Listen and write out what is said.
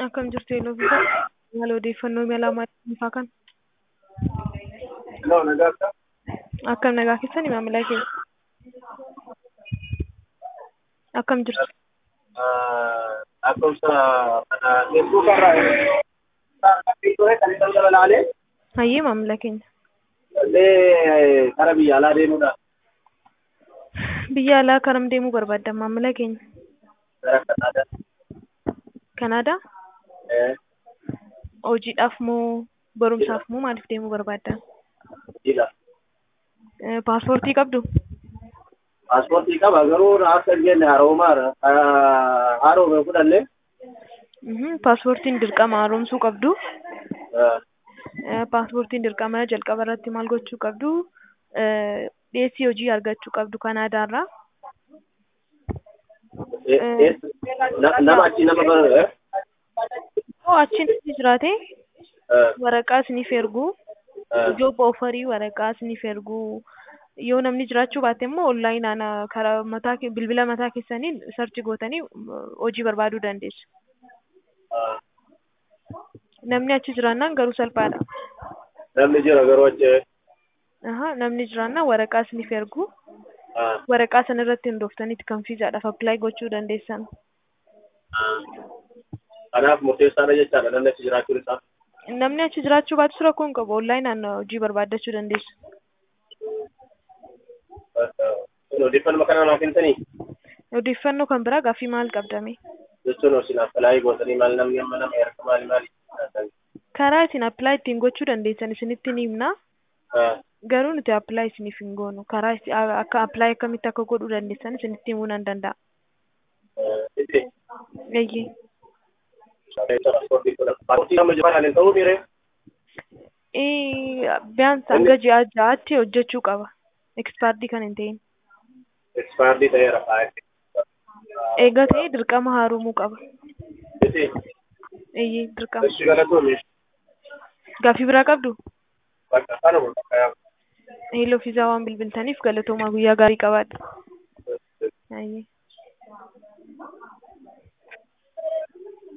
Akkam jirtu Eeloo fi haala odeeffannoo imala maaliifaa kan Hello, Nagarta. akkam nagaa keessan maamila keenya akkam jirtu Lakkoofsa kana Facebook irraa ture kan isaan dabalaalee hayyee maamila keenya illee gara biyya alaa deemuudha. biyya alaa karam deemuu barbaaddan maamila keenya Gara Kanaadaa. kanaadaa Eh, hojiidhaaf moo barumsaaf moo maaliif deemuu barbaaddan jila. Eh, paaspoortii qabdu Paaspoortii qaba garuu akka hin jenne haroomaadha. Haroome fudhanne. Mhm, paaspoortiin dirqama haaromsuu qabdu Eh, Eh, paaspoortiin dirqama jalqaba irratti maal gochuu qabdu Eh, dhiyeessii hojii argachuu qabdu kanaadaarraa eh, eh, na- Nama achi nama bara. eh, yoo achiin jiraate eh, waraqaa isiniif ergu eh, job ofarii waraqaa isiniif ergu yoo namni jiraachuu baate immoo onlaayinaan ah, karaa mataa ke- bilbila mataa keessaniin sarchi gootanii mm, hojii barbaaduu dandeessu. eh. Namni achi jiraannaan garuu salphaadha. Namni jira garuu achi. Aha, namni jiraannaan waraqaa isiniif ergu eh, waraqaa sana irratti hundooftaniiti kan fiizaadhaaf appilaayi gochuu dandeessan. eh. Kanaaf murteessaadha jechaadha namni achi jiraachuun isaa. Namni achi jiraachuu baatus rakkoo hin qabu onlaayinaan ah, hojii barbaaddachuu dandeessu. Eh, eh. Kun odeeffannoo kana naaf himtanii? Odeeffannoo kan biraa gaaffii maal qabdame? jechuun isin appilaayi gootanii maal namni amma nama erga maali maali Karaa isin appilaayi ittiin gochuu dandeessan isinitti ni himna. Garuu nuti appilaayi isiniif hin goonu. Karaa isi- a- akka appilaayi akkamitti akka godhuu dandeessan isinitti himuu nan danda'a. Eeyyee. paaspoortii amma jabaan hin ta'uu miire Eh, Biyyaansa hanga ji'a ja'aatti hojjechuu qaba. Ekspaardii kan hin ta'in. ekspaardii ta'eera Eega ta'ee dirqama haaromuu qaba. iti Eeyyee dirqama. ishi galatoome Gaaffii biraa qabdu? bakka kanuma bakka yaa Eeloo fiizaa waan bilbiltaniif galatoomaa guyyaa gaarii qabaadha. Eeyyee.